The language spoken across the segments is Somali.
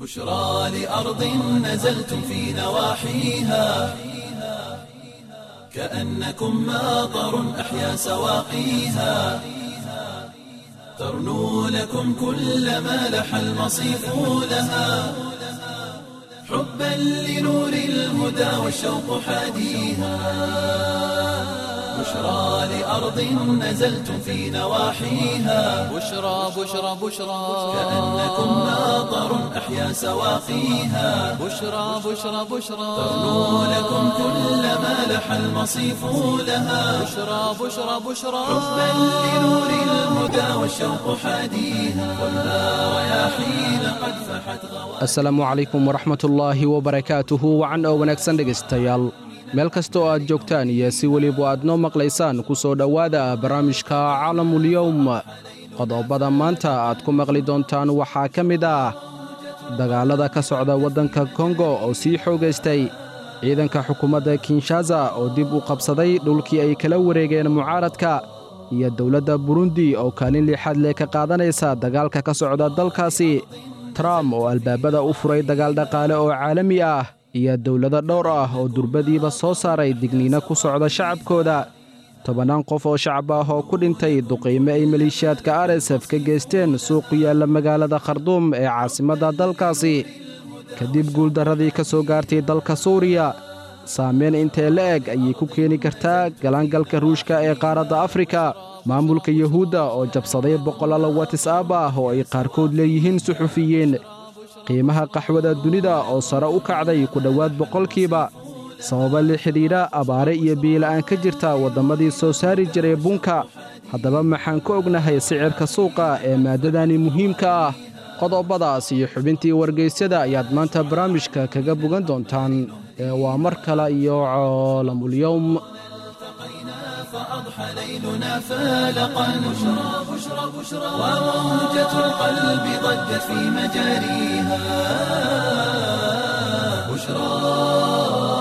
بشرى لأرض نزلتم في نواحيها كأنكم ماطر أحيا سواقيها ترنو لكم كل ما لح المصيف لها حبا لنور الهدى والشوق حاديها بشرى لأرض نزلتم في نواحيها بشرى بشرى بشرى كأنكم ماطر أحيا سواقيها بشرى بشرى بشرى ترنو لكم كل ما لح المصيف لها بشرى بشرى بشرى حبا لنور الهدى والشوق حاديها والنار رياحين قد فحت غوى asalaamu calaykum waraxmatullaahi wabarakaatuhu wacan oo wanaagsan dhegaystayaal meel kasta oo aad joogtaan iyo si weliba aad noo maqlaysaan ku soo dhowaada barnaamijka caalamulyowm qodobada maanta aad ku maqli doontaan waxaa ka mid ah dagaallada ka socda waddanka kongo oo sii xoogaystay ciidanka xukuumadda kinshaza oo dib u qabsaday dhulkii ay kala wareegeen mucaaradka iyo dowladda burundi oo kaalin lixaad leh ka qaadanaysa dagaalka ka socda dalkaasi trump oo albaabada u furay dagaal dhaqaale oo caalami ah iyo dowlado dhowr ah oo durbadiiba soo saaray digniino ku socda shacabkooda tobannaan qof oo shacab ah oo ku dhintay duqiime ay maleeshiyaadka aresef ka geysteen suuq ku yaalla magaalada kharduum ee caasimadda dalkaasi kadib guuldarradii ka soo gaartay dalka suuriya saamayn intee la eg ayay ku keeni kartaa galaangalka ruushka ee qaaradda afrika maamulka yuhuudda oo jabsaday boqolaal watis'aab ah oo ay qaarkood leeyihiin suxufiyiin qiimaha qaxwada dunida oo sare u kacday ku dhowaad boqolkiiba sababa la xidhiidha abaare iyo biila'aan ka jirta wadammadii soo saari jiray bunka haddaba maxaan ka ognahay sicirka suuqa ee maaddadani muhiimka ah qodobadaas iyo xubintii wargaysyada ayaad maanta barnaamijka kaga bogan doontaan ee waa mar kale iyo caalamulyowm فأضحى ليلنا فالقا بشرى بشرى بشرى وموجة القلب ضجت في مجاريها بشرى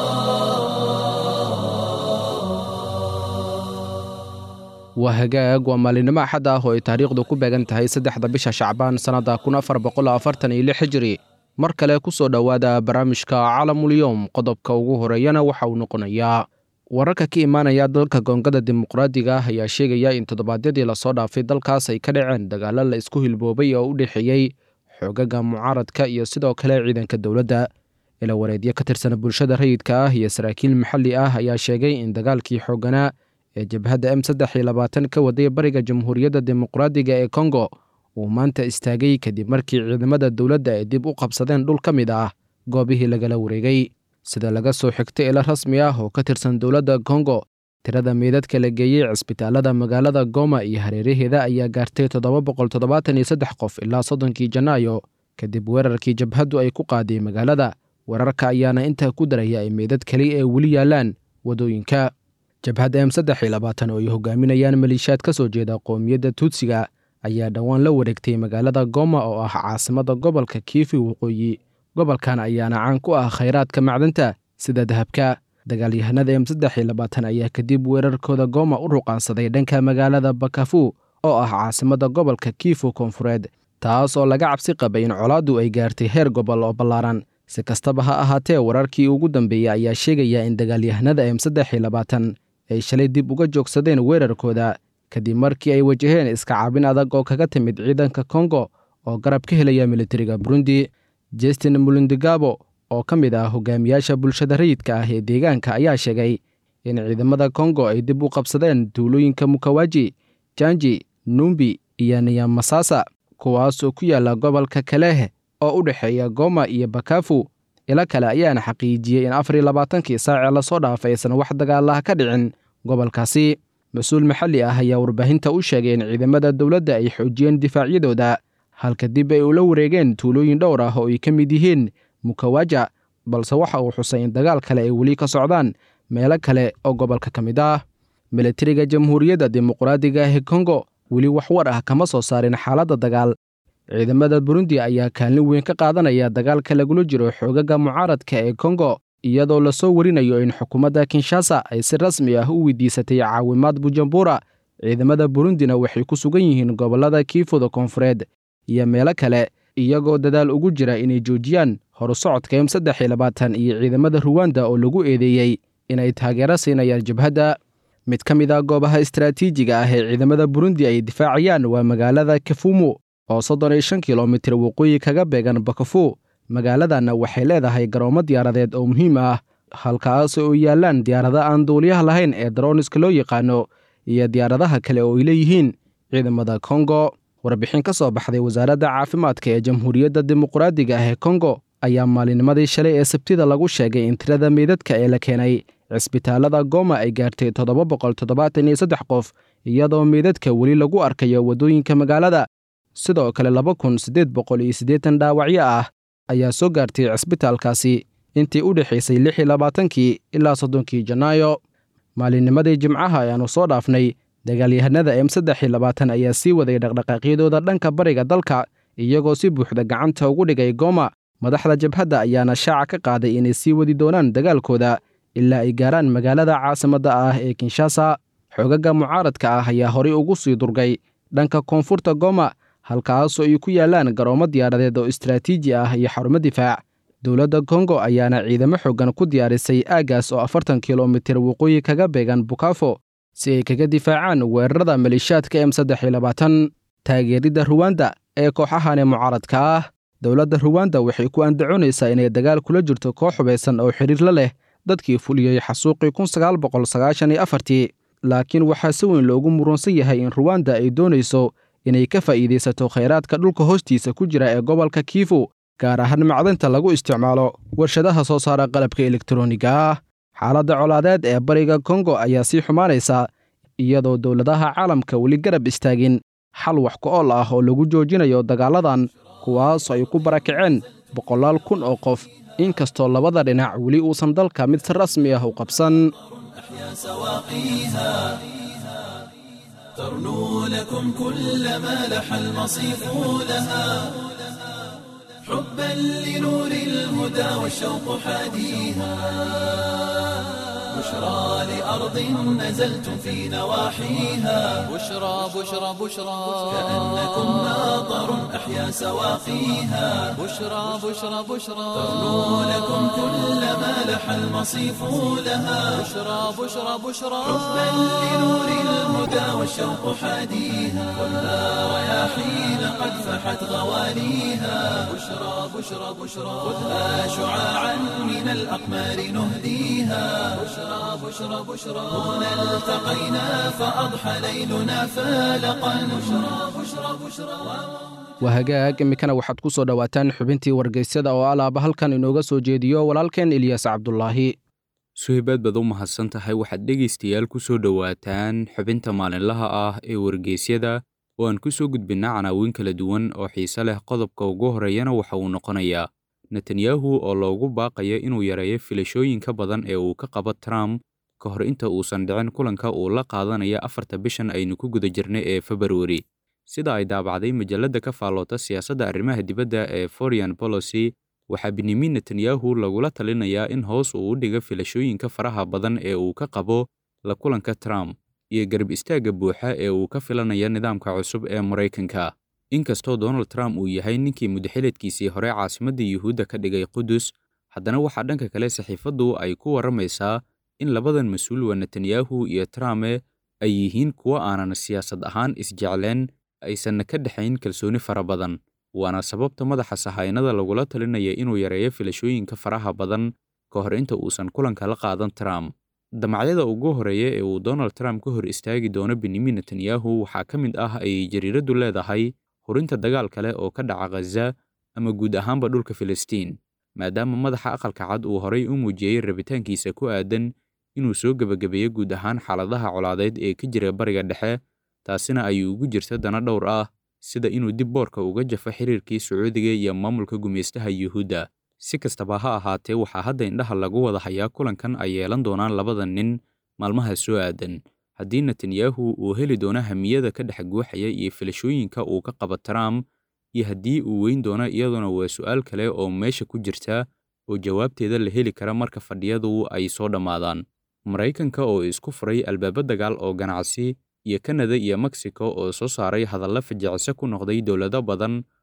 waa hagaag waa maalinimo axad ah oo ay taariikhdu ku beegan tahay saddexda bisha shacbaan sannadda kun afar boqol afartan iyo lix hijiri mar kale ku soo dhowaada barnaamijka calamulyowm qodobka ugu horeeyana waxa uu noqonayaa wararka ka imaanaya dalka goongada dimuqraadiga ah ayaa sheegaya in toddobaadyadii lasoo dhaafay dalkaas ay ka dhaceen dagaalo la isku hilboobay oo u dhexeeyey xoogaga mucaaradka iyo sidoo kale ciidanka dowladda ila wareedyo ka tirsan bulshada rayidka ah iyo saraakiil maxalli ah ayaa sheegay in dagaalkii xoogganaa ee jabhadda m saddex iyo labaatan ka waday bariga jamhuuriyadda dimuqraadiga ee kongo uu maanta istaagay kadib markii ciidamada dowladda ay dib u qabsadeen dhul ka mid ah goobihii lagala wareegay sida laga soo xigtay ilo rasmi ah oo ka tirsan dowladda kongo tirada meydadka la geeyey cisbitaalada magaalada goma iyo hareeraheeda ayaa gaartay toddoba boqol toddobaatan iyo saddex qof ilaa soddonkii janaayo kadib weerarkii jabhaddu ay ku qaaday magaalada weerarka ayaana intaa ku daraya ay meydad keli ee weli yaallaan waddooyinka jabhadda m saddex iyo labaatan oo ay hogaaminayaan maliishaad ka soo jeeda qoomiyadda tuutsiga ayaa dhowaan la wareegtay magaalada goma oo ah caasimadda gobolka kiifi waqooyi gobolkan ayaana caan ku ah khayraadka macdanta sida dahabka dagaalyahanada m saddex iyo labaatan ayaa kadib weerarkooda goma u ruqaansaday dhanka magaalada bakafu oo ah caasimadda gobolka kiifu koonfureed taas oo laga cabsi qabay in colaaddu ay gaartay heer gobol oo ballaaran si kastaba ha ahaatee wararkii ugu dambeeyey ayaa sheegaya in dagaalyahanada m saddex iyo labaatan ay shalay dib uga joogsadeen weerarkooda kadib markii ay wajaheen iska caabin adag oo kaga timid ciidanka kongo oo garab ka helaya militariga burundi justin mulundigabo oo ka mid ah hogaamiyaasha bulshada rayidka ah ee deegaanka ayaa sheegay in ciidamada kongo ay dib u qabsadeen tuulooyinka mukawaji janji numbi iyo niyamasasa kuwaas oo ku yaalla gobolka kalehe oo u dhexeeya goma iyo bakafu ilo kale ayaana xaqiijiyey in afar iyo labaatankii saacee lasoo dhaafay aysan wax dagaalaha ka dhicin gobolkaasi mas-uul maxalli ah ayaa warbaahinta u sheegay in ciidamada dowladda ay xoojiyeen difaacyadooda halka dib ay ula wareegeen tuulooyin dhowr ah oo ay ka mid yihiin mukawaja balse waxa uu xusay in dagaal kale ay weli ka socdaan meelo kale oo gobolka ka mid ah militariga jamhuuriyadda dimuqraadiga ah ee kongo weli wax war ah kama soo saarin xaaladda dagaal ciidamada burundi ayaa kaalin weyn ka qaadanaya dagaalka lagula jiro xoogaga mucaaradka ee kongo iyadoo lasoo warinayo in xukuumadda kinshasa ay si rasmi ah u weydiisatay caawimaad bujumbura ciidamada burundina waxay ku sugan yihiin gobollada kiifuda koonfureed iyo meelo kale iyagoo dadaal ugu jira inay joojiyaan horusocodka m saddex iyo labaatan iyo ciidamada ruwanda oo lagu eedeeyey inay taageero siinayaan jabhadda mid ka mid a goobaha istaraatiijiga ah ee ciidamada burundi ay difaacayaan waa magaalada kafumu oo soddon iyo shan kilomitir waqooyi kaga beegan bakafu magaaladanna waxay leedahay garoomo diyaaradeed oo muhiim ah halkaas oo yaallaan diyaarada aan duuliyaha lahayn ee daroniska loo yaqaano iyo diyaaradaha kale oo ay leeyihiin ciidamada kongo warbixin ka soo baxday wasaaradda caafimaadka ee jamhuuriyadda dimuqraadiga ah ee kongo ayaa maalinnimadii shalay ee sabtida lagu sheegay in tirada meydadka ee la keenay cisbitaalada goma ay gaartay toddoba boqol toddobaatan iyo saddex qof iyadoo meydadka weli lagu arkayo waddooyinka magaalada sidoo kale laba kun siddeed boqol iyo siddeetan dhaawacyo ah ayaa soo gaartay cisbitaalkaasi intii u dhexaysay lix iyo labaatankii ilaa soddonkii janaayo maalinnimadii jimcaha ayaannu soo dhaafnay dagaalyahanada m saddex iyo labaatan ayaa sii waday dhaqdhaqaaqyadooda dhanka bariga dalka iyagoo si buuxda gacanta ugu dhigay goma madaxda jabhadda ayaana shaaca ka qaaday inay sii wadi doonaan dagaalkooda ilaa ay gaaraan magaalada caasimadda ah ee kinshasa xoogaga mucaaradka ah ayaa horay ugu sii durgay dhanka koonfurta goma halkaasoo ay ku yaallaan garoomo diyaaradeed oo istaraatiiji ah iyo xarumo difaac dowladda kongo ayaana ciidamo xooggan ku diyaarisay aaggaas oo afartan kilomitir waqooyi kaga beegan bukafo si ay kaga difaacaan weerarada maleeshiyaadka m saddex iyo labaatan taageeridda ruwanda ee kooxahani mucaaradka ah dowladda ruwanda waxay ku andacoonaysaa inay dagaal kula jirto koox hubaysan oo xidhiir la leh dadkii fuliyey xasuuqii kun sagaal boqol sagaashan iyo afartii laakiin waxaa si weyn loogu muransan yahay in ruwanda ay doonayso inay ka faa'iidaysato khayraadka dhulka hoostiisa ku jira ee gobolka kiifu gaar ahaan macdanta lagu isticmaalo warshadaha soo saara qalabka elektroniga ah xaaladda colaadeed ee bariga kongo ayaa sii xumaanaysa iyadoo dowladaha caalamka weli garab istaagin xal wax ku ool ah oo lagu joojinayo dagaaladan kuwaasoo ay ku barakaceen boqolaal kun oo qof inkastoo labada dhinac weli uusan dalka mid si rasmi ah u qabsan ترنو لكم كل ما لح المصيف لها حبا لنور الهدى والشوق حاديها بشرى لأرض نزلتم في نواحيها بشرى بشرى بشرى كأنكم ناظر أحيا سواقيها بشرى بشرى بشرى ترنو لكم كل ما لح المصيف لها بشرى بشرى بشرى حبا لنور الهدى والشوق حاديها ولا رياحين قد فحت غواليها بشرى بشرى بشرى خذها شعاعا من الأقمار نهديها بشرى بشرى بشرى هنا التقينا فأضحى ليلنا فالقا بشرى بشرى بشرى waa hagaag iminkana waxaad ku soo dhowaataan xubintii wargeysyada oo alaaba halkan inooga soo jeediyo walaalkeen ilyaas cabdulaahi suhaybaad baad u mahadsan tahay waxaad dhegaystayaal ku soo dhowaataan xubinta maalinlaha ah ee wargeysyada oo aan ku soo gudbinnaa canaawiin kala duwan oo xiise leh qodobka ugu horreeyana waxa uu noqonayaa netanyahu oo loogu baaqayo inuu yareeyo filashooyinka badan ee uu ka qabo trump ka hor inta uusan dhicin kulanka uu la qaadanaya afarta bishan aynu ku guda jirnay ee februari sida ay daabacday majalladda ka faalloota siyaasadda arrimaha dibadda ee foreign policy waxaa benyamin netanyahu lagula talinayaa in hoos uu u dhigo filashooyinka faraha badan ee uu ka qabo la kulanka trump iyo garab istaagga buuxa ee uu ka filanaya nidaamka cusub ee maraykanka inkastoo donald trump uu yahay ninkii mudaxileedkiisii hore caasimadda yuhuudda ka dhigay qudus haddana waxaa dhanka kale saxiifaddu ay ku warramaysaa in labadan mas-uul waa netanyahu iyo trumpe ay yihiin kuwo aanan siyaasad ahaan isjecleen aysanna ka dhexayn kalsooni fara badan waana sababta madaxa sahaynada lagula talinaya inuu yareeyo filashooyinka faraha badan ka hor inta uusan kulanka la qaadan trump damacyada ugu horreeya ee uu donald trump ka hor istaagi doono benyamin netanyahu waxaa ka mid ah ayay jariiraddu leedahay hurinta dagaal kale oo ka dhaca khaza ama guud ahaanba dhulka filistiin maadaama madaxa aqalka cad uu horay u muujiyey rabitaankiisa ku aadan inuu soo gebagabeeyo guud ahaan xaaladaha colaadeed ee ka jira bariga dhexe taasina ay ugu jirta dana dhowr ah sida inuu dib boorka uga jafo xiriirkii sacuudiga iyo maamulka gumaystaha yuhuudda si kastaba ha ahaatee waxaa hadda indhaha lagu wada hayaa kulankan ay yeelan doonaan labada nin maalmaha soo aadan haddii netanyahu uu heli doono hamiyada ka dhex guuxaya iyo filashooyinka uu ka qaba trump iyo haddii uu weyn doono iyaduna waa su'aal kale oo meesha ku jirta oo jawaabteeda la heli kara marka fadhiyadu ay soo dhammaadaan maraykanka oo isku furay albaabo dagaal oo ganacsi iyo kanada iyo mexico oo soo saaray hadalla fajicise ku noqday dowlado badan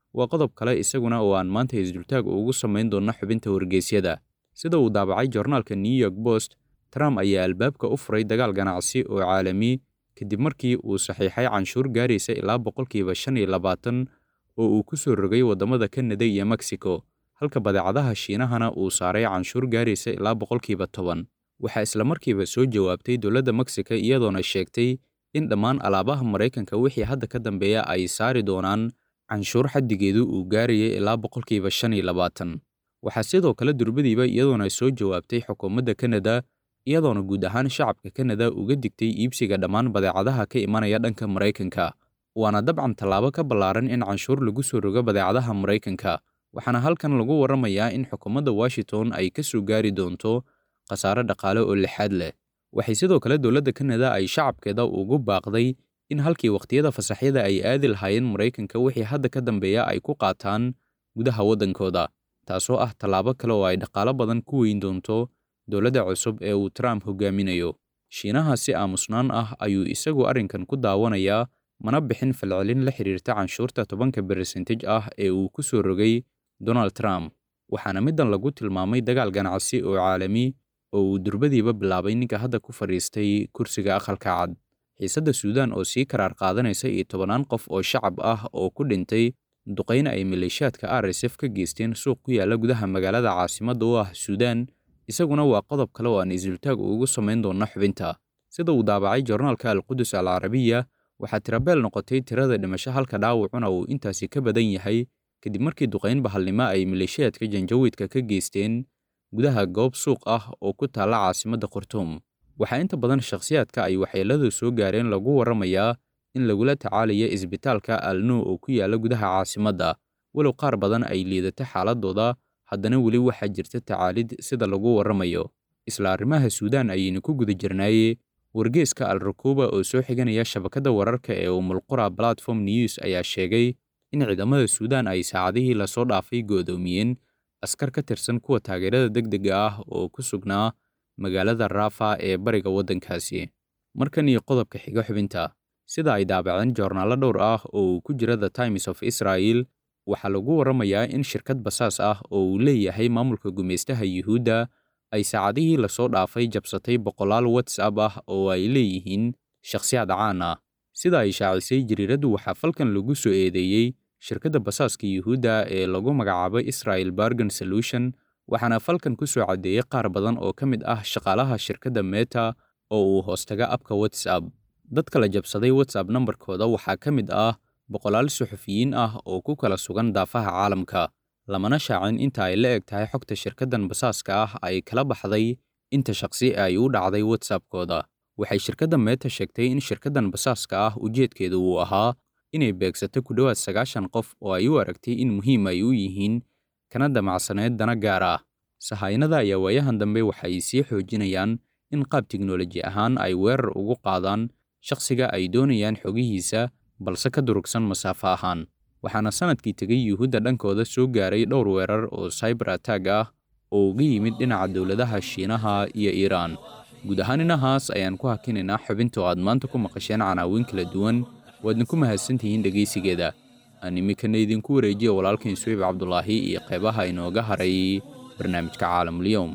waa qodob kale isaguna oo aan maanta isdultaag ugu samayn doonno xubinta wargeysyada sida uu daabacay joornaalka new york post trump ayaa albaabka u furay dagaal ganacsi oo caalami kadib markii uu saxiixay canshuur gaaraysa ilaa boqolkiiba shan iyo labaatan oo uu ku soo rogay waddamada kanada iyo mexico halka badeecadaha shiinahana uu saaray canshuur gaaraysa ilaa boqolkiiba toban waxaa islamarkiiba soo jawaabtay dowladda mexico iyadoona sheegtay in dhammaan alaabaha maraykanka wixii hadda ka dambeeya ay saari doonaan canshuur xaddigeedu uu gaarayay ilaa boqolkiiba shan iyo labaatan waxaa sidoo kale durbadiiba iyadoona soo jawaabtay xukuumadda kanada iyadoona guud ahaan shacabka kanada uga digtay iibsiga dhammaan badeecadaha ka imanaya dhanka maraykanka waana dabcan tallaabo ka ballaaran in canshuur lagu soo rogo badeecadaha maraykanka waxaana halkan lagu warramayaa in xukuumadda washington ay ka soo gaari doonto khasaare dhaqaale oo lixaad leh waxay sidoo kale dowladda kanada ay shacabkeeda ugu baaqday in halkii wakhtiyada fasaxyada ay aadi lahaayeen maraykanka wixii hadda ka dambeeya ay ku qaataan gudaha waddankooda taasoo ah tallaabo kale oo ay dhaqaalo badan ku weyn doonto dowladda cusub ee uu trump hogaaminayo shiinaha si aamusnaan ah ayuu isagu arrinkan ku daawanayaa mana bixin falcelin la xiriirta canshuurta tobanka bersentej ah ee uu ku soo rogay donald trump waxaana middan lagu tilmaamay dagaal ganacsi oo caalami oo uu durbadiiba bilaabay ninka hadda ku fadhiistay kursiga aqalka cad xiisadda suudaan oo sii karaar qaadanaysa iyo tobannaan qof oo shacab ah oo ku dhintay duqayna ay maleeshiyaadka r s f ka geysteen suuq ku yaalla gudaha magaalada caasimadda u ah suudaan isaguna waa qodob kale oo aan isultaag ugu samayn doonno xubinta sida uu daabacay joornaalka alqudus al carabiya waxaa tirabeel noqotay tirada dhimasho halka dhaawacuna uu intaasi ka badan yahay kadib markii duqayn bahalnimo ay maleeshiyaadka janjawiidka ka geysteen gudaha goob suuq ah oo ku taalla caasimadda khartuum waxaa inta badan shakhsiyaadka ay waxyeelladu soo gaareen lagu warramayaa in lagula tacaalayo isbitaalka alnuu oo ku yaalla gudaha caasimadda walow qaar badan ay liidata xaaladooda haddana weli waxaa jirta tacaalid sida lagu warramayo isla arrimaha suudaan ayaynu ku guda jirnaaye wargeeska al rakuuba oo soo xiganaya shabakadda wararka ee umulqura platform news ayaa sheegay in ciidamada suudaan ay saacadihii lasoo dhaafay goodoomiyeen askar ka tirsan kuwa taageerada degdega ah oo ku sugnaa magaalada raafa ee bariga waddankaasi markan iyo qodobka xiga xubinta sida ay daabaceen joornaallo dhowr ah oo uu ku jira the times of israel waxaa lagu warramayaa in shirkad basaas ah oo uu leeyahay maamulka gumaystaha yuhuudda ay saacadihii lasoo dhaafay jabsatay boqolaal whatsapp ah oo ay leeyihiin shakhsiyaad caan ah sida ay shaacisay jariiraddu waxaa falkan lagu soo eedeeyey shirkadda basaaska yuhuudda ee lagu magacaabay israel bargan solution waxaana falkan ku soo caddeeyey qaar badan oo ka mid ah shaqaalaha shirkadda meta oo uu hoostaga abka whatsapp dadka la jabsaday whatsapp nambarkooda waxaa ka mid ah boqolaal suxufiyiin ah oo ku kala sugan daafaha caalamka lamana shaacin inta ay la eg tahay xogta shirkaddan basaaska ah ay kala baxday inta shaqsi ay u dhacday whatsappkooda waxay shirkadda meeta sheegtay in shirkaddan basaaska ah ujeedkeedu uu ahaa inay beegsato ku dhowaad sagaashan qof oo ay u aragtay in muhiim ay u yihiin kana damacsaneed dana gaar ah sahaynada ayaa waayahan dambe waxay sii xoojinayaan in qaab tiknoloji ahaan ay weerar ugu qaadaan shakhsiga ay doonayaan xogihiisa balse ka durugsan masaafo ahaan waxaana sanadkii tegay yuhuudda dhankooda soo gaaray dhowr weerar oo cyber atag ah oo uga yimid dhinaca dowladaha shiinaha iyo iiraan guud ahaan inahaas ayaan ku hakinaynaa xubinta oo aad maanta ku maqasheen canaawiin kala duwan waadna ku mahadsantihiin dhegaysigeeda aan iminkana idinku wareejiya walaalkain suweyb cabdulaahi iyo qeybaha inooga haray barnaamijka caalamulyoom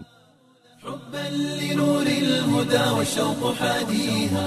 حبا لنور الهدى والشوق حاديها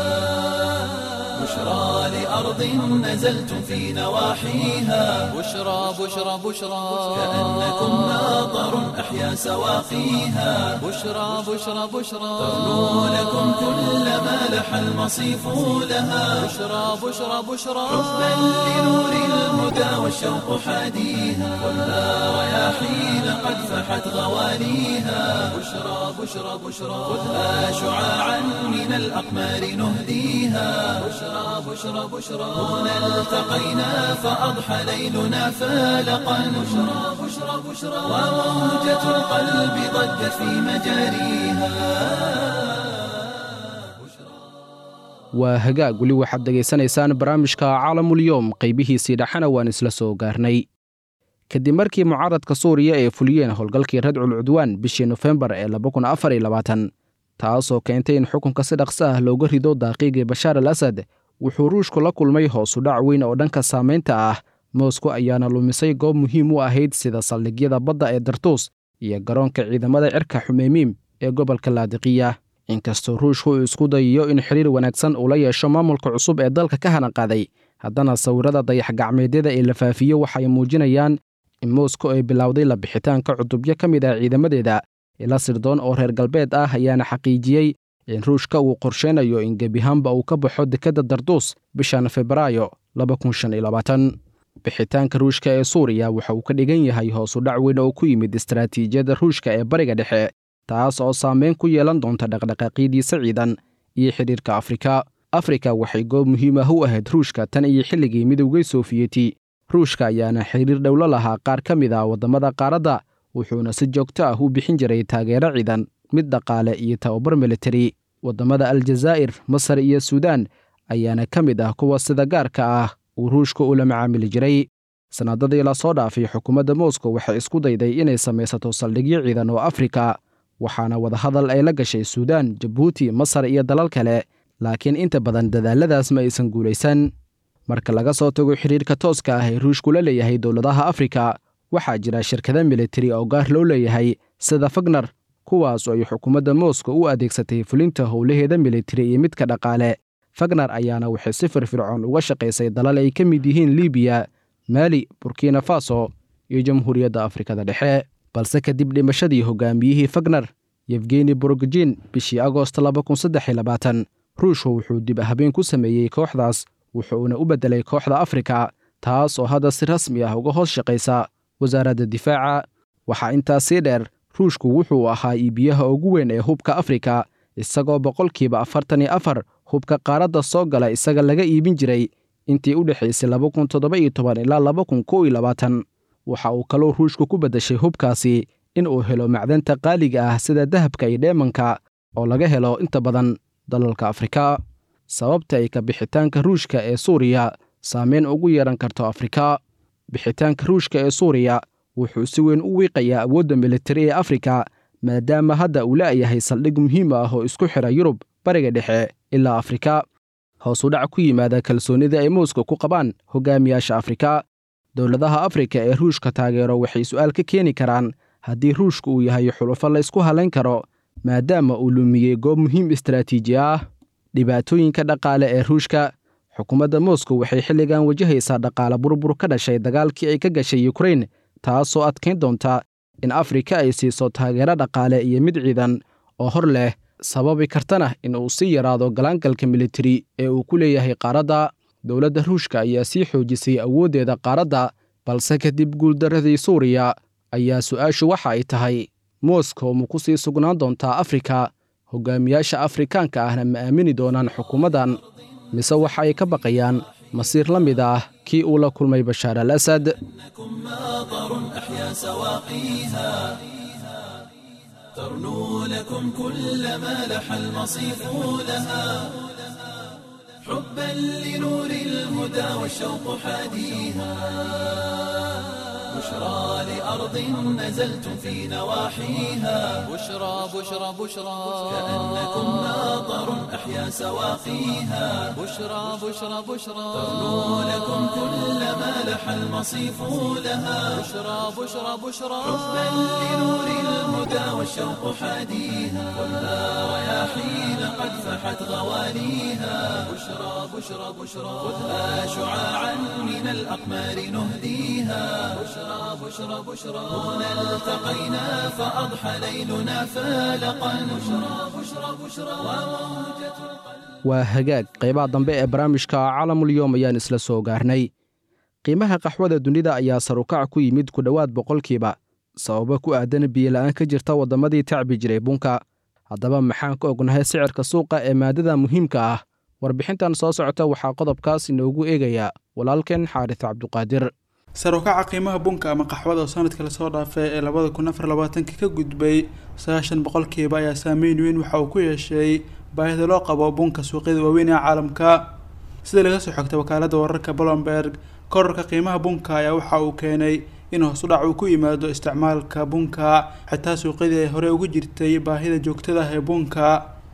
بشرى لأرض نزلتم في نواحيها بشرى بشرى بشرى كأنكم ناظر أحيا سواقيها بشرى بشرى بشرى تغنو لكم كل ما لح المصيف لها بشرى بشرى بشرى حبا لنور الهدى والشوق حاديها خذها رياحين قد فحت غواليها بشرى بشرى بشرى خذها شعاعا من الأقمار نهديها بشرى بشرى بشرى هنا التقينا فأضحى ليلنا فالقا بشرى بشرى بشرى وموجة القلب ضجت في مجاريها waa hagaag weli waxaad dhegaysanaysaan barnaamijka caalamulyoom qaybihiisii dhexana waan isla soo gaarnay kadib markii mucaaradka suuriya ay fuliyeen howlgalkii radcul cudwaan bishii nofembar ee taasoo keentay in xukunka si dhaqso ah looga rido daaqiigii bashaar al asad wuxuu ruushku la kulmay hoosu dhac weyn oo dhanka saamaynta ah moscow ayaana lumisay goob muhiim u ahayd sida saldhigyada badda ee dartuus iyo garoonka ciidamada cirka xumeymiim ee gobolka laadiqiya inkastoo ruushku uu isku dayayo in xiriir wanaagsan uu la yeesho maamulka cusub ee dalka ka hanaqaaday haddana sawirada dayax-gacmeedyada ee la faafiyo waxay muujinayaan in moscow ay bilowday la bixitaanka cutubyo ka mid ah ciidamadeeda ila sirdoon oo reer galbeed ah ayaana xaqiijiyey in ruushka uu qorsheynayo in gebihaanba uu ka baxo dekedda darduus bishan febraayo bixitaanka ruushka ee suuriya waxa uu ka dhigan yahay hoosu dhac weyn oo ku yimid istaraatiijiyadda ruushka ee bariga dhexe taas oo saameyn ku yeelan doonta dhaqdhaqaaqidiisa ciidan iyo xidhiirka afrika afrika waxay goob muhiim ah u ahayd ruushka tan iyo xilligii midowgay soofiyeti ruushka ayaana xiriir dhowlo lahaa qaar ka mid ah waddamada qaaradda wuxuuna si joogto ah u bixin jiray taageero ciidan mid dhaqaale iyo tababar militari waddamada aljazaa'ir masar iyo suudaan ayaana ka mid ah kuwa sida gaarka ah uu ruushka ula macaamili jiray sannadadii lasoo dhaafay xukuumadda moscow waxay isku dayday inay samaysato saldhigyo ciidan oo afrika waxaana wadahadal ay la gashay suudaan jabuuti masar iyo dalal kale laakiin inta badan dadaalladaas ma aysan guulaysan marka laga soo tago xidhiirka tooska ah ee ruushku la leeyahay dowladaha afrika waxaa jira shirkada militari oo gaar loo leeyahay sida fagner kuwaas oo ay xukuumadda moscow u adeegsatay fulinta howlaheeda militari iyo midka dhaqaale fagner ayaana waxay si firfircoon uga shaqaysay dalal ay ka mid yihiin libiya maali burkina faso iyo jamhuuriyadda afrikada dhexe balse kadib dhimashadii hogaamiyihii fagner yefgeni borogojin bishii agoost ruushku wuxuu dib habeen ku sameeyey kooxdaas wuxuuna u beddelay kooxda afrika taas oo hadda si rasmi ah uga hoos shaqaysa wasaaradda difaaca waxaa intaas sii dheer ruushku wuxuu ahaa iibiyaha ugu weyn ee hubka afrika isagoo boqolkiiba afartan iyo afar hubka qaaradda soo gala isaga laga iibin jiray intii u dhexaysay ilaa waxa uu kaloo ruushku ku beddeshay hubkaasi in uu helo macdanta qaaliga ah sida dahabka iyo dheemanka oo laga helo inta badan dalalka afrika sababta ay ka bixitaanka ruushka ee suuriya saameyn ugu yeehan karto afrika bixitaanka ruushka ee suuriya wuxuu si weyn u wiiqayaa awoodda militari ee afrika maadaama hadda uu la'yahay saldhig muhiim ah oo isku xidha yurub bariga dhexe ilaa afrika hoos u dhac ku yimaada kalsoonida ay moscow ku qabaan hogaamiyaasha afrika dowladaha afrika ee ruushka taageero waxay su'aal ka keeni karaan haddii ruushka uu yahay xulufo la ysku halayn karo maadaama uu lumiyey goob muhiim istaraatiiji ah dhibaatooyinka dhaqaale ee ruushka xukuumadda moscow waxay xilligan wajahaysaa dhaqaale burbur ka dhashay dagaalkii ay ka gashay yukrain taasoo adkayn doonta in afrika ay siiso taageero dhaqaale iyo mid ciidan oo hor leh sababi kartana in uu sii yaraado galaangalka militari ee uu ku leeyahay qaaradda dowladda ruushka ayaa sii xoojisay awooddeeda qaaradda balse kadib guuldarradii suuriya ayaa su'aashu waxa ay tahay moscow ma ku sii sugnaan doontaa afrika hogaamiyaasha afrikaanka ahna ma aamini doonaan xukuumaddan mise waxa ay ka baqayaan masiir la mid ah kii uu la kulmay bashaar al asad ترنو لكم كل ما لح المصيف لها حبا لنور الهدى والشوق حاديها بشرى لأرض نزلتم في نواحيها بشرى بشرى بشرى كأنكم ناظر أحيا سواقيها بشرى بشرى بشرى ترنو لكم كل ما لح المصيف لها بشرى بشرى بشرى حبا لنور الهدى والشوق حاديها خذها رياحين قد فحت غوانيها بشرى بشرى بشرى خذها شعاعا من الأقمار نهديها بشرى بشرى بشرى هنا التقينا فأضحى ليلنا فالقا بشرى بشرى بشرى وموجة waa hagaag qaybaha dambe ee barnaamijka calamulyoom ayaan isla soo gaarnay qiimaha qaxwada dunida ayaa sarukac ku yimid ku dhowaad boqolkiiba sababo ku aadan biyola'aan ka jirta waddamadii tacbi jiray bunka haddaba maxaan ka ognahay sicirka suuqa ee maadada muhiimka ah warbixintan soo socota waxaa qodobkaas inoogu eegaya walaalkeen xaaris cabduqaadir sarukaca qiimaha bunka ama qaxwada oo sanadka lasoo dhaafay ee labada kun afar labaatanka ka gudbay sagaashan boqolkiiba ayaa saameyn weyn waxa uu ku yeeshay baahida loo qabo bunka suuqyada waaweyn ee caalamka sida laga soo xogtay wakaalada wararka bolomberg korarka qiimaha bunka ayaa waxa uu keenay in hoos u dhac uu ku yimaado isticmaalka bunka xitaa suuqyadii ay hore ugu jirtay baahida joogtada ah ee bunka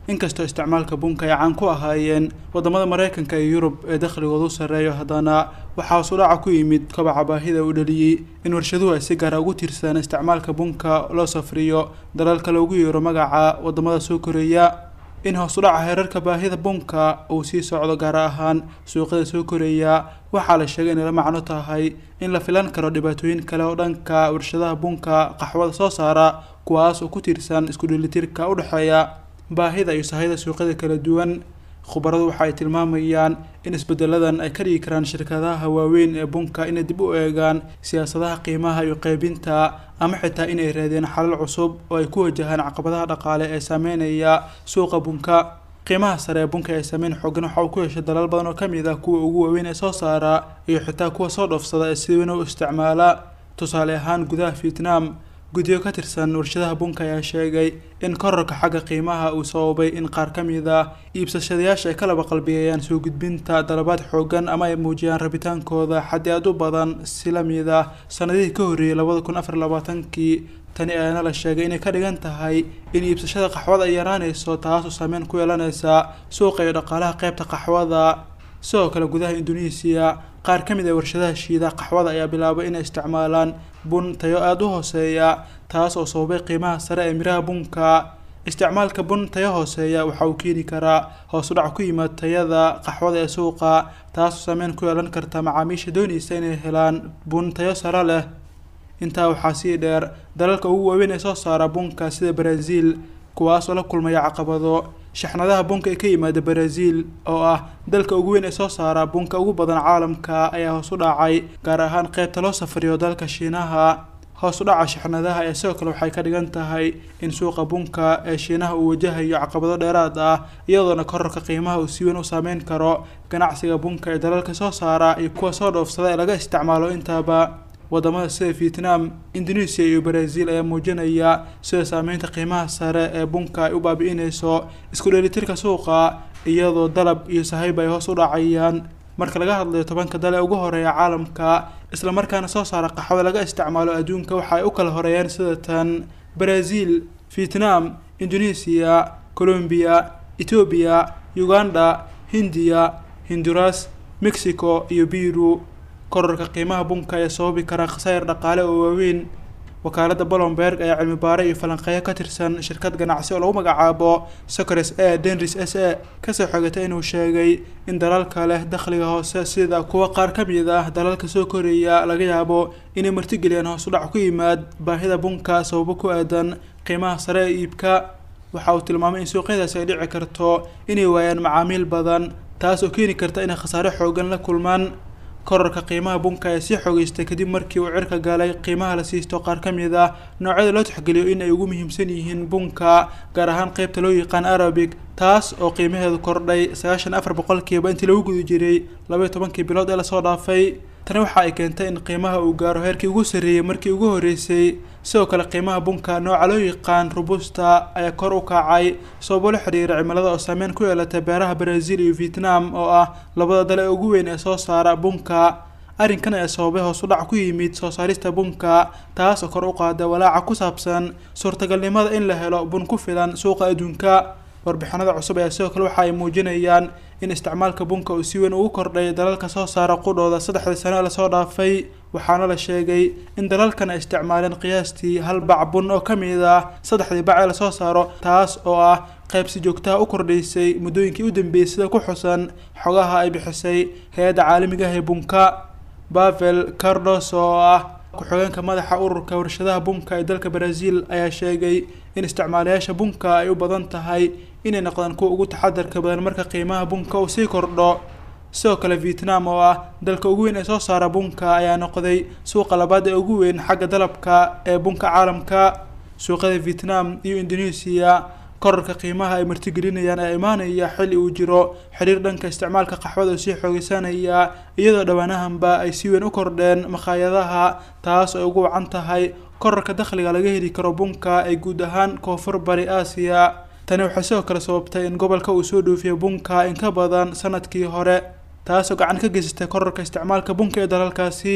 inkastoo isticmaalka bunka ay caan ku ahaayeen wadamada maraykanka iyo yurub ee dakhligoodu sarreeyo haddana waxaa hoos u dhaca ku yimid kobaca baahida uu dhaliyey in warshaduhu ay si gaara ugu tiirsadaan isticmaalka bunka loo safriyo dalalka loogu yeero magaca wadamada soo koreeya in hoos u dhaca heerarka baahida bunka uu sii socdo gaar ahaan suuqyada soo koreeya waxaa la sheegay inay la macno tahay in la filan karo dhibaatooyin kale oo dhanka warshadaha bunka qaxwada soo saara kuwaas oo ku tiirsan isku dheelitirka u dhexeeya baahida iyo sahayda suuqyada kala duwan khubaradu waxa ay tilmaamayaan in isbedeladan ay ka dhigi karaan shirkadaha waaweyn ee bunka inay dib u eegaan siyaasadaha qiimaha iyo qeybinta ama xitaa inay raadeen xalal cusub oo ay ku wajahaan caqabadaha dhaqaale ee saameynaya suuqa bunka qiimaha sare ee bunka ee saameyn xoogan waxa uu ku yeeshay dalal badan oo ka mid ah kuwa ugu waaweyn ee soo saara iyo xitaa kuwa soo dhoofsada ee si weyn u isticmaala tusaale ahaan gudaha vietnam guddiyo ka tirsan warshadaha bunka ayaa sheegay in korarka xagga qiimaha uu sababay in qaar ka mid ah iibsashadayaasha ay ka laba qalbiyayaan soo gudbinta dalabaad xoogan ama ay muujiyaan rabitaankooda xaddi aad u badan si la mid ah sanadihii ka horreeyay labada kun afar labaatankii tani ayaana la sheegay inay ka dhigan tahay in iibsashada qaxwada ay yaraanayso taasoo saameyn ku yeelanaysa suuqa iyo dhaqaalaha qaybta qaxwada sidoo kale gudaha induneesiya qaar ka mid ah warshadaha shiida qaxwada ayaa bilaabay inay isticmaalaan bun tayo aada u hooseeya taas oo sababay qiimaha sare ee miraha bunka isticmaalka bun tayo hooseeya waxa uu keeni karaa hoos u dhac ku yimaad tayada qaxwada ee suuqa taasoo saameyn ku yeelan karta macaamiisha doonaysa inay helaan bun tayo sare leh intaa waxaa sii dheer dalalka ugu waaweyn ee soo saara bunka sida brazil kuwaas oo la kulmaya caqabado shaxnadaha bunka ee ka yimaada brazil oo ah dalka ugu weyn ee soo saara bunka ugu badan caalamka ayaa hoos u dhacay gaar ahaan qaybta loo safriyo dalka shiinaha hoos u dhaca shaxnadaha ayaa sidoo kale waxay ka dhigan tahay in suuqa bunka ee shiinaha uu wajahayo caqabado dheeraad ah iyadoona korarka qiimaha uu si weyn u saameyn karo ganacsiga bunka ee dalalka soo saara iyo kuwa soo dhoofsada ee laga isticmaalo intaaba wadamada sida vietnam indonesia iyo brazil ayaa muujinaya sida saameynta qiimaha sare ee bunka ay u baabi'inayso isku dheelitirka suuqa iyadoo dalab iyo sahayba ay hoos u dhacayaan marka laga hadlayo tobanka dal ee ugu horeeya caalamka islamarkaana soo saara qaxwada laga isticmaalo adduunka waxa ay u kala horeeyaan sida tan brazil vietnam indonesia colombia etoobiya uganda hindiya hinduras mexico iyo biru korarka qiimaha bunka ayaa sababi karaa khasaar dhaqaale oo waaweyn wakaaladda bolomberg ayaa cilmi baare iyo falanqeeyo ka tirsan shirkad ganacsi oo lagu magacaabo socres a denris s a kasoo xogatay inuu sheegay in dalalka leh dakhliga hoose sida kuwa qaar ka mid ah dalalka soo koreeya laga yaabo inay martigeliyaan hoos u dhac ku yimaad baahida bunka sababo ku aadan qiimaha sare ee iibka waxa uu tilmaamay in suuqyadaasi ay dhici karto inay waayaan macaamiil badan taas oo keeni karta inay khasaare xoogan la kulmaan korarka qiimaha bunka ee sii xogeystay kadib markii uu cirka galay qiimaha la siisto qaar ka mid ah noocyada loo tixgeliyo in ay ugu muhiimsan yihiin bunka gaar ahaan qeybta loo yaqaan arabic taas oo qiimaheedu kordhay sagaashan afar boqolkiiba intii lagu guda jiray labaiyo tobankii bilood ee lasoo dhaafay tani waxa ay keentay in qiimaha uu gaaro heerkii ugu sarreeyey markii ugu horreysay sidoo kale qiimaha bunka nooca loo yaqaan robusta ayaa kor u kacay sababo la xiriira cimilada oo saameyn ku yeelatay beeraha brazil iyo vietnam oo ah labada dal ee ugu weyn ee soo saara bunka arrinkan ayaa sababay hoos u dhac ku yimid soo saarista bunka taas oo kor u qaada walaaca ku saabsan suurtagalnimada in la helo bun ku filan suuqa adduunka warbixinada cusub ayaa sidoo kale waxa ay muujinayaan in isticmaalka bunka uu si weyn ugu kordhay dalalka soo saara qudhooda saddexdii sano ee lasoo dhaafay waxaana la sheegay in dalalkan ay isticmaaleen qiyaastii hal bac bun oo ka mid ah saddexdii bac ee lasoo saaro taas oo ah qayb si joogtaha u kordhaysay muddooyinkii u dambeeyey sida ku xusan xogaha ay bixisay hay-adda caalamiga ah ee bunka bavel cardos oo ah ku-xigeenka madaxa ururka warshadaha bunka ee dalka brazil ayaa sheegay in isticmaalayaasha bunka ay u badan tahay inay noqdaan kuwa ugu taxadarka badan marka qiimaha bunka uu sii kordho sidoo kale vietnam oo ah dalka ugu weyn ee soo saara bunka ayaa noqday suuqa labaad ee ugu weyn xagga dalabka ee bunka caalamka suuqyada vietnam iyo indonesia korarka qiimaha ay martigelinayaan ee imaanaya xilli uu jiro xiriir dhanka isticmaalka qaxwada oo sii xoogeysanaya iyadoo dhowaanahanba ay si weyn u kordheen makhaayadaha taas oo ugu wacan tahay korarka dakhliga laga heli karo bunka ee guud ahaan koonfur bari aasiya tani waxay sidoo kale sababtay in gobolka uu soo dhoofiyo bunka in ka badan sanadkii hore taasoo gacan ka geysatay korarka isticmaalka bunka ee dalalkaasi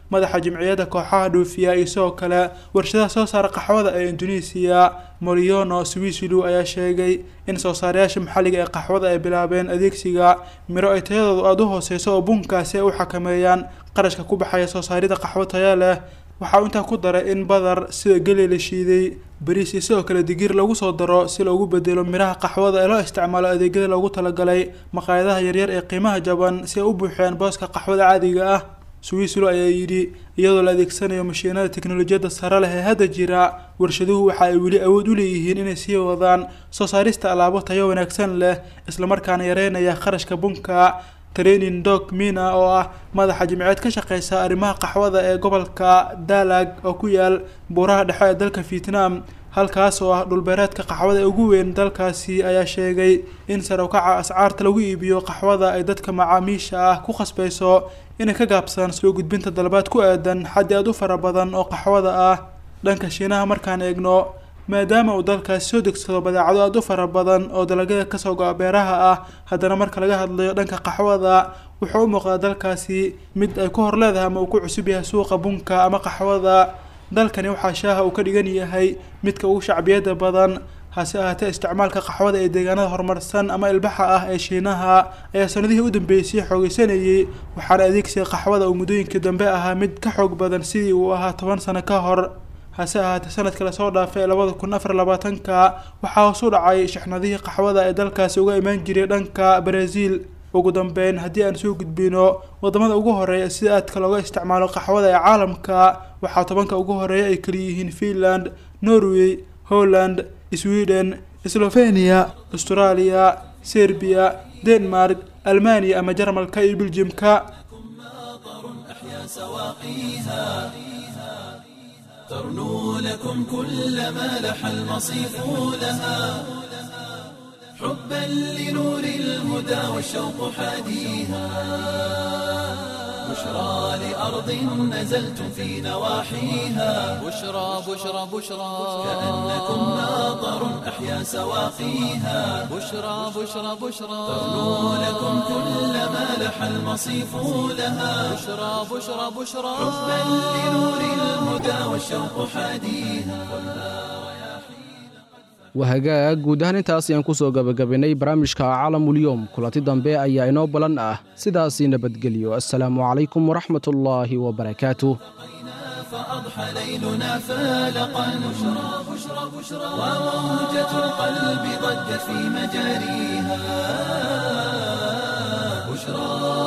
madaxa jimciyadda kooxaha dhuufiya iyo sidoo kale warshadaha soo saara qaxwada ee indoneesiya moriono swislu ayaa sheegay in soo saarayaasha maxalliga ee qaxwada ay bilaabeen adeegsiga miro ay tayadoodu aada u hooseyso oo bunkaasi ay u xakameeyaan qarashka ku baxaya soo saaridda qaxwo taya leh waxaa uu intaa ku daray in badar sida geli la shiiday bariis iyo sidoo kale digir lagu soo daro si loogu bedelo miraha qaxwada ee loo isticmaalo adeegyada loogu talagalay maqaayadaha yaryar ee qiimaha jaban si ay u buuxiyaan booska qaxwada caadiga ah swislo ayaa yidhi iyadoo la adeegsanayo mashiinada teknolojiyadda sare leh ee hadda jira warshaduhu waxa ay weli awood u leeyihiin inay sii wadaan soo saarista alaabo tayo wanaagsan leh islamarkaana yareynaya kharashka bunka training dog mina oo ah madaxa jimceed ka shaqeysa arrimaha qaxwada ee gobolka dalag oo ku yaal buuraha dhexe ee dalka vietnam halkaas oo ah dhulbeereedka qaxwada ee ugu weyn dalkaasi ayaa sheegay in sare ukaca ascaarta lagu iibiyo qaxwada ay dadka macaamiisha ah ku khasbeyso inay ka gaabsadaan soo gudbinta dalabaad ku aadan xaddi aad u fara badan oo qaxwada ah dhanka shiinaha markaan eegno maadaama uu dalkaasi soo degsado badeecado aada u fara badan oo dalagyada kasoo go-a beeraha ah haddana marka laga hadlayo dhanka qaxwada wuxuu u muuqdaa dalkaasi mid ay ku hor leedahay ama uu ku cusub yahay suuqa bunka ama qaxwada dalkani waxaa shaaha uu ka dhigan yahay midka ugu shacbiyada badan hase ahaatee isticmaalka qaxwada ee deegaanada horumarsan ama ilbaxa ah ee shiinaha ayaa sanadihii u dambeysay xoogeysanayay waxaana adeegsiga qaxwada uu muddooyinkii dambe ahaa mid ka xoog badan sidii uu ahaa toban sano ka hor hase ahaatee sanadka lasoo dhaafay labada kun afar labaatanka waxaa hoos u dhacay shixnadihii qaxwada ee dalkaasi uga imaan jiray dhanka brazil ugu dambeyn haddii aan soo gudbino wadamada ugu horeeya sida aadka looga isticmaalo qaxwada ee caalamka waxaa tobanka ugu horeeya ay kaliyihiin finland norway holland sweden slovenia australia serbiya denmark almaniya ama jarmalka iyo beljimka ترنو لكم كل ما لح المصيف لها حبا لنور الهدى والشوق حاديها بشرى لأرض نزلتم في نواحيها بشرى بشرى بشرى كأنكم ماطر أحيا سواقيها بشرى بشرى بشرى ترنو لكم كل ما لح المصيف لها بشرى بشرى بشرى حبا لنور الهدى والشوق حاديها wahagaag guud ahaan intaas ayaan ku soo gabagabaynay barnaamijka caalamulyoom kulanti dambe ayaa inoo balan ah sidaasii nabadgelyo assalaamu calaykum waraxmatullaahi wabarakaatuh فأضحى ليلنا فالقا بشرى بشرى بشرى وموجة القلب ضجت في مجاريها بشرى